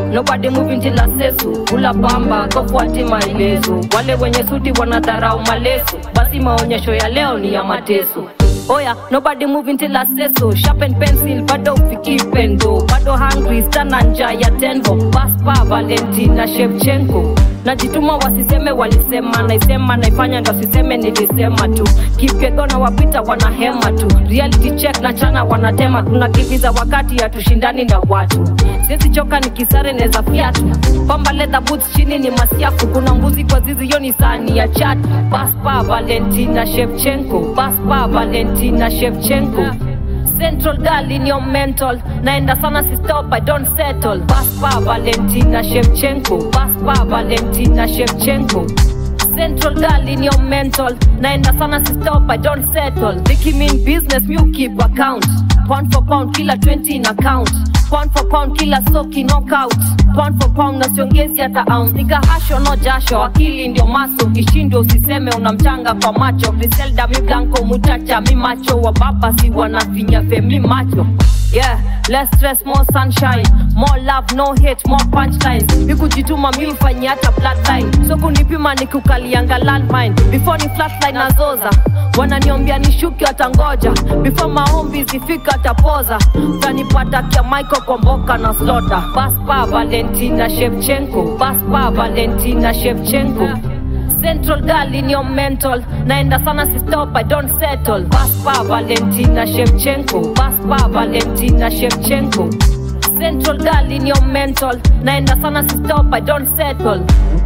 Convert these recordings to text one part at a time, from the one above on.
nobody moving till asesu kula pamba kofuati maelezo wale wenye suti wanadharau maleso basi maonyesho ya leo ni ya mateso oya nobody moving till aseso sharpen pencil bado ufiki pendo bado hungry stana nja ya tenvo paspa valentina shevchenko najituma wasiseme walisema naisema naifanya ndo siseme nilisema tu kipyegona wapita wanahema tu reality check na chana wanatema tunakimbiza wakati hatushindani na watu siwezi choka ni kisare neza fiatu pamba leather boots chini ni masiafu kuna mbuzi kwa zizi hiyo ni sani ya chat paspa valentina shevchenko paspa valentina shevchenko Central girl in your mental naenda sana si stop I don't settle Paspa Valentina Shevchenko Paspa Valentina Shevchenko Central girl in your mental naenda sana si stop I don't settle Thinking mean business you keep account Pound for pound kila 20 in account Pound for pound kila soki knockout Pound for pound na siongezi hata ounce Nika hasho no jasho akili ndio maso Ukishindwa usiseme unamchanga kwa macho Griselda mi blanco mutacha mi macho wa baba si wanafinya femi macho Yeah, less stress, more sunshine More love, no hate, more punchlines Mi kujituma mi ufanyi hata bloodline So kunipima nikukalianga landmine Before ni flatline na zoza Wananiombia nishuke watangoja Before maombi zifika tapoza Utanipata kia Michael kwa mboka na slota Paspa Valentina Shevchenko Paspa Valentina Shevchenko Central girl in your mental naenda sana si stop I don't settle Paspa Valentina Shevchenko Paspa Valentina Shevchenko Central girl in your mental naenda sana si stop I don't settle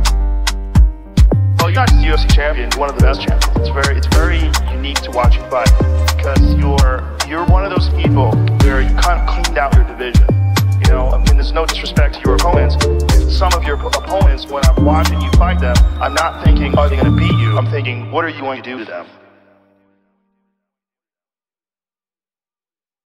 Well, you're not just a UFC champion, you're one of the best champions. It's very, it's very unique to watch you fight because you're, you're one of those people where you kind of cleaned out your division. You know, I mean, there's no disrespect to your opponents. Some of your opponents, when I'm watching you fight them, I'm not thinking, are they going to beat you? I'm thinking, what are you going to do to them?